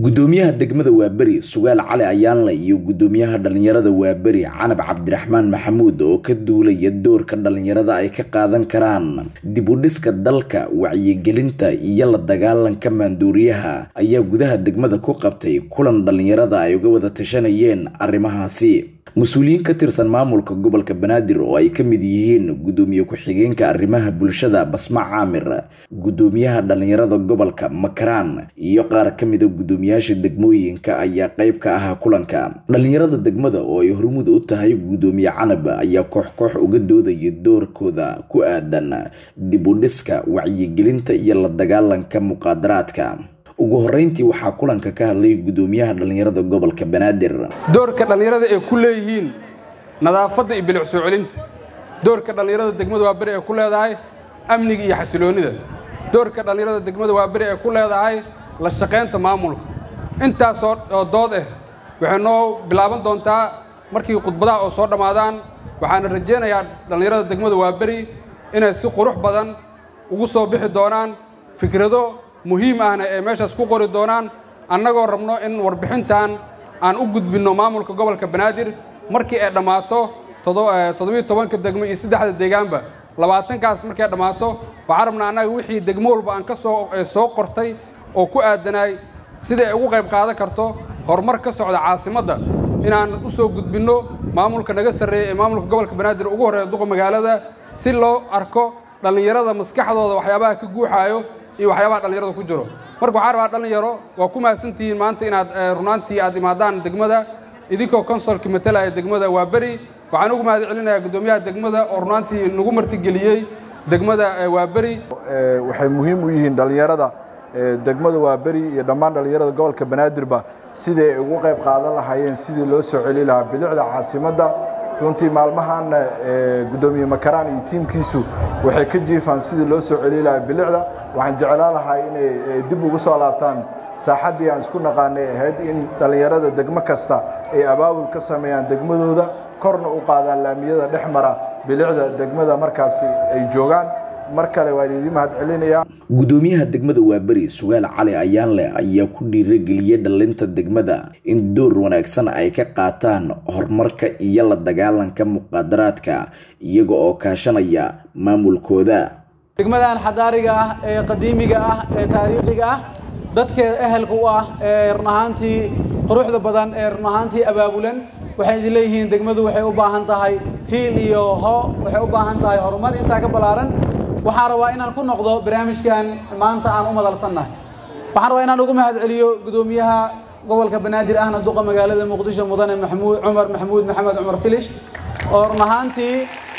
gudoomiyaha degmada waaberi sugaal cali ayaanle iyo gudoomiyaha dhalinyarada waaberi canab cabdiraxmaan maxamuud oo ka duulaya doorka dhalinyarada ay ka qaadan karaan dib u dhiska dalka wacyigelinta iyo la dagaalanka maanduuriyaha ayaa gudaha degmada ku qabtay kulan dhalinyarada ay uga wada tashanayeen arrimahaasi mas-uuliyiin ka tirsan maamulka gobolka banaadir oo ay ka mid yihiin gudoomiye ku-xigeenka arrimaha bulshada basma caamir gudoomiyaha dhalinyarada gobolka makaraan iyo qaar ka mida gudoomiyaasha degmooyinka ayaa qeyb ka ahaa kulanka dhalinyarada degmada oo ay hormuud u tahay gudoomiye canab ayaa koox koox uga doodaya doorkooda ku aadan dib u dhiska wacyigelinta iyo la dagaalanka muqaadaraadka ugu horeyntii waxaa kulanka ka hadlay gudoomiyaha dhalinyarada gobolka banaadir doorka dhallinyarada ay ku leeyihiin nadaafadda iyo bilic soo celinta doorka dhallinyarada degmada waa beri ay ku leedahay amniga iyo xasiloonnida doorka dhallinyarada degmada waa beri ay ku leedahay la shaqaynta maamulka intaasoo oo dood ah waxay noo bilaaban doontaa markii khudbadaha oo soo dhammaadaan waxaana rajaynayaa dhallinyarada degmada waa beri inay si qurux badan ugu soo bixi doonaan fikrado muhiim ahna ee meeshaas ku qori doonaan annagoo rabno in warbixintan aan u gudbinno maamulka gobolka banaadir markii ay dhammaato toddobiyo tobanka degmo iyo saddexda deegaanba labaatankaas markay dhammaato waxaan rabnaa annaga wixii degmo walba aan ka soo soo qortay oo ku aadanaay sida ay ugu qayb qaadan karto horumar ka socda caasimadda inaan u soo gudbinno maamulka naga sarreeya ee maamulka gobolka banaadir ugu horreeya duqa magaalada si loo arko dhallinyarada maskaxdooda waxyaabaha ka guuxaayo iyo waxyaabaha dhallinyarada ku jiro marka waxaan rabaa dhallinyaro waa ku mahadsantihiin maanta inaad runaantii aad imaadaan degmada idinkoo konsolka matalaya degmada waa beri waxaan ugu mahad celinayaa guddoomiyaha degmada oo runaantii nagu martigeliyey degmada waa beri waxay muhiim u yihiin dhallinyarada degmada waa beri iyo dhammaan dhallinyarada gobolka banaadirba sidii ay ugu qayb qaadan lahaayeen sidii loo soo celi lahaa bilicda caasimadda runtii maalmahaanna guddoomiye makaraan iyo tiimkiisu waxay ka jiifaan sidii loo soo celi lahaa bilicda waxaan jeclaan lahaa inay dib ugu soo laabtaan saaxaddii aan isku naqaanay ahayd in dhallinyarada degmo kasta ay abaabul ka sameeyaan degmadooda korna u qaadaan laamiyada dhex mara bilicda degmada markaasi ay joogaan mar kale waan idiin mahad celinayaa gudoomiyaha degmada waaberi sugaal cali ayaanle ayaa ku dhiirageliyey dhalinta degmada in door wanaagsan ay ka qaataan horumarka iyo la dagaalanka muqaadaraadka iyaga oo kaashanaya maamulkooda degmadan xadaariga ah ee qadiimiga ah ee taariikhiga ah dadkeeda ehelka u ah ee run ahaantii quruxda badan ee run ahaantii abaabulan waxay idin leeyihiin degmadu waxay u baahan tahay hiil iyo ho waxay u baahan tahay horumar intaa ka ballaaran waxaan rabaa inaan ku noqdo barnaamijkan maanta aan u madalsannahay waxaan rabaa inaan ugu mahad celiyo gudoomiyaha gobolka banaadir ahna duqa magaalada muqdisho mudane maxamuud cumar maxamuud maxamed cumar filish oo run ahaantii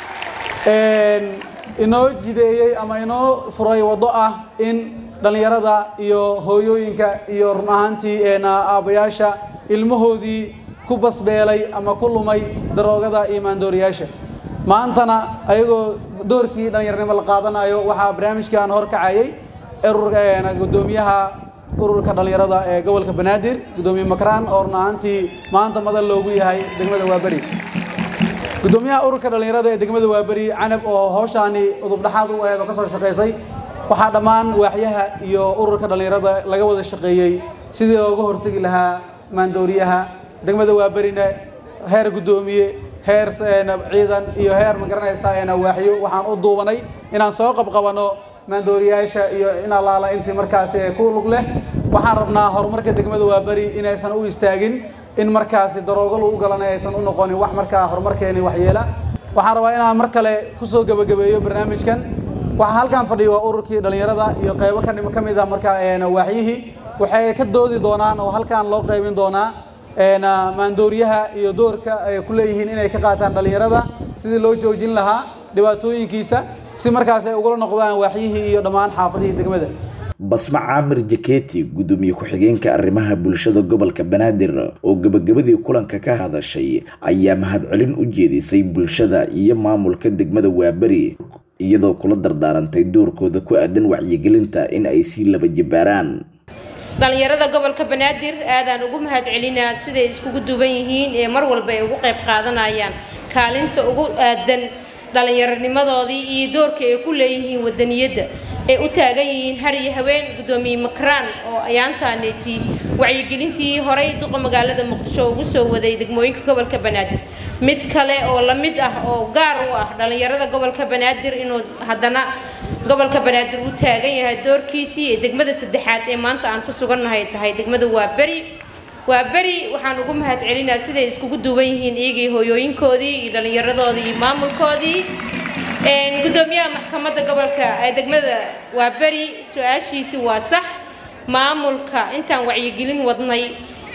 inoo jideeyey ama inoo furay waddo ah in dhallinyarada iyo hooyooyinka iyo run ahaantii aabbayaasha ilmahoodii ku basbeelay ama ku lumay daroogada iyo maandooriyaasha maantana ayagoo doorkii dhallinyarnimo la qaadanayo waxaa barnaamijkan hor kacayay gudoomiyaha ururka dhallinyarada ee gobolka banaadir gudoomiye makraan oo run ahaantii maanta madal loogu yahay degmada waaberi gudoomiyaha ururka dhallinyarada ee degmada waaberi canab oo hawshaani udubdhaxaad u aheed oo ka soo shaqaysay waxaa dhammaan waaxyaha iyo ururka dhallinyarada laga wada shaqeeyey sidii looga hortegi lahaa maandooriyaha degmada waaberina heer guddoomiye heer ciidan iyo heer magaranaysaa waaxyo waxaan u duubanay inaan soo qabqabano maandooriyaasha iyo in allaala intii markaasi ku lug leh waxaan rabnaa horumarka degmada waaberi inaysan u istaagin in markaasi daroogo lagu galanay aysan u noqonin wax markaa horumarkeeni waxyeela waxaan rabaa inaan mar kale kusoo gebagabeeyo barnaamijkan waxaa halkan fadhiya waa ururkii dhallinyarada iyo qaybo ka mid ah markaa waaxyihii waxay ka doodi doonaan oo halkan loo qaybin doonaa maandooriyaha iyo doorka ay ku leeyihiin inay ka qaataan dhallinyarada sidii loo joojin lahaa dhibaatooyinkiisa si markaas ay ugula noqdaan waaxyihii iyo dhammaan xaafadihii degmada basma caamir jaketi gudoomiye ku-xigeenka arrimaha bulshada gobolka banaadir oo gabagabadii kulanka ka hadashay ayaa mahadcelin u jeedisay bulshada iyo maamulka degmada waaberi iyadoo kula dardaarantay doorkooda ku aadan wacyigelinta in ay sii laba jibaaraan dhallinyarada gobolka banaadir aadaan ugu mahad celinaa siday iskugu duwan yihiin ee mar walba ay ugu qayb qaadanayaan kaalinta ugu aadan dhallinyaronimadoodii iyo doorka ay ku leeyihiin wadaniyadda ay u taagan yihiin har iyo haween guddoomiye makraan oo ayaantaaneeti wacyigelintii horey duqa magaalada muqdisho ugu soo waday degmooyinka gobolka banaadir mid kale oo la mid ah oo gaar u ah dhallinyarada gobolka banaadir inuu haddana gobolka banaadir uu taagan yahay doorkiisii ee degmada saddexaad ee maanta aan ku sugannahay tahay degmada waa beri waa beri waxaan ugu mahad celinaa siday iskugu duwan yihiin iyagii hooyooyinkoodii iyo dhallinyaradoodii iyo maamulkoodii gudoomiyaha maxkamadda gobolka ee degmada waa beri su-aashiisi waa sax maamulka intaan wacyigelin wadnay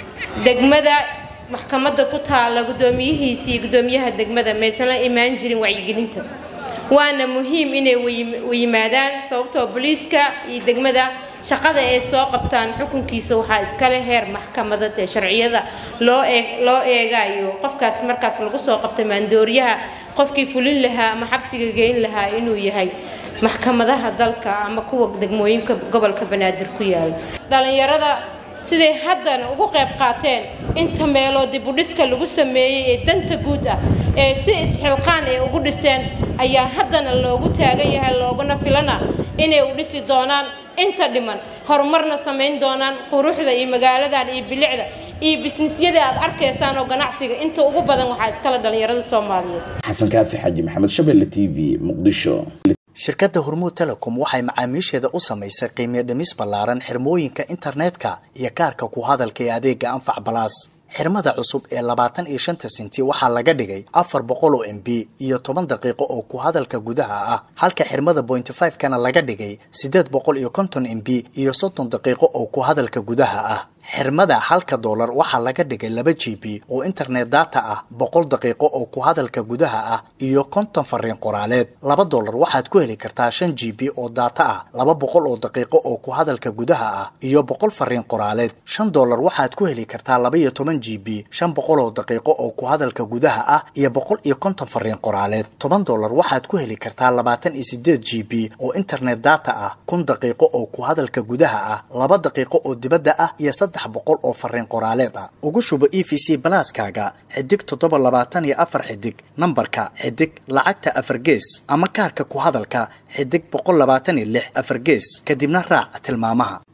degmada maxkamadda ku taala guddoomiyihiisi iyo guddoomiyaha degmada maysan la imaan jirin wacyigelinta waana muhiim inay yimaadaan sababtoo booliiska iyo degmada shaqada ay soo qabtaan xukunkiisa waxaa iskale heer maxkamadad ee sharciyada loo eeg loo eegayo qofkaas markaas lagu soo qabtay maandooriyaha qofkii fulin lahaa ama xabsiga geyn lahaa inuu yahay maxkamadaha dalka ama kuwa degmooyinka gobolka banaadir ku yaala dhalinyarada siday haddana ugu qayb qaateen inta meeloo dibudhiska lagu sameeyey ee danta guud ah ee si isxilqaan ay ugu dhiseen ayaa haddana loogu taagan yahay looguna filana inay u dhisi doonaan inta dhiman horumarna samayn doonaan quruxda iyo magaaladan iyo bilicda iyo bisnisyada aad arkaysaan oo ganacsiga inta ugu badan waxaa iskale dhalinyarada soomaaliyeed xasan kaafi xaji maxamed shabelle t v muqdisho shirkadda hormuud telecom waxay macaamiisheeda u samaysay qiimiyo dhimis ballaaran xirmooyinka internetka iyo kaarka ku hadalka ee adeega anfac balaas xirmada cusub ee labaatan iyo shanta senti waxaa laga dhigay afar boqol oo m b iyo toban daqiiqo oo ku hadalka gudaha ah halka xirmada bointy five kana laga dhigay siddeed boqol iyo konton m b iyo soddon daqiiqo oo ku hadalka gudaha ah xirmada halka doolar waxaa laga dhigay laba g b oo internet data ah boqol daqiiqo oo ku hadalka gudaha ah iyo konton fariin qoraaleed laba doolar waxaad ku heli kartaa shan g b oo data ah laba boqol oo daqiiqo oo ku hadalka gudaha ah iyo boqol fariin qoraaleed shan doolar waxaad ku heli kartaa laba iyo toban g b shan boqol oo daqiiqo oo ku hadalka gudaha ah iyo boqol iyo konton fariin qoraaleed toban doolar waxaad ku heli kartaa labaatan iyo sideed g b oo internet data ah kun daqiiqo oo ku hadalka gudaha ah laba daqiiqo oo dibadda ah iyo saddex boqol oo fariin qoraaleed ah ugu shubo e v c balaaskaaga xidig toddoba labaatan iyo afar xidig nambarka xidig lacagta afar gees ama kaarka ku hadalka xidig boqol labaatan iyo lix afar gees kadibna raac tilmaamaha